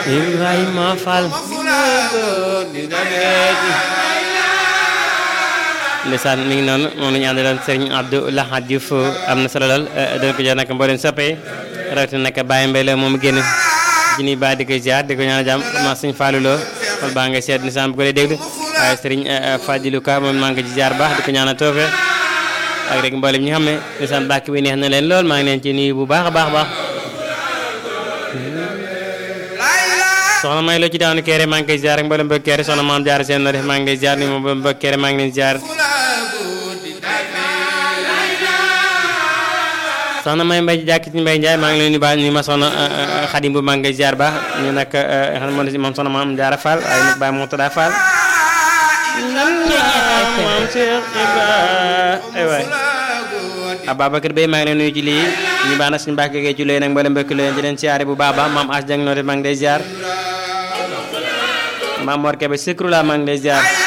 Ibrahima Fall ndeysaan mi ngi noonu moom la ñu àndaloon Serigne Abdou Lahad Diouf am na solo lool dana ko jox nag mbooleem soppee rawatina nag Baye Mbaye la moom génn ci nii ba di ko ziar di ko ñaan jàmm ma suñ Fallou Lo xol baa nga seet nisaan bu ko dee déglu waaye Serigne Fadilou Ka moom maa ngi ko ci ziar baax di ko ñaan a toofe ak rek mboolem ñi xam ne nisaan bàkk bi neex na leen lool maa ngi leen ci nuyu bu baax a baax baax soxna may loo ci daanu keere maa ngi koy ziar ak mboolem mbokk keere soxna maam jaar seen na def maa ngi lay ziar ni moom mbokk keere maa ngi leen ziar soxna may mbay jàkk ci mbay njaay maa ngi leen di baax ni ma soxna xadim bu maa ngi koy ziar baax ñu nag xam moom moom soxna maam jaara fall waaye nag baay moo tuddaa fall maam Cheikh Ibra ay waay Ababacar Bey maa ngi leen nuyu ci lii ñu baax na suñu mbàkk gee ci looy nag mboolem mbokk leen di leen siyaare bu baax baax maam as jang noo def maa ngi lay ziar maam Mor Kebe Sikru la maa ngi lay ziar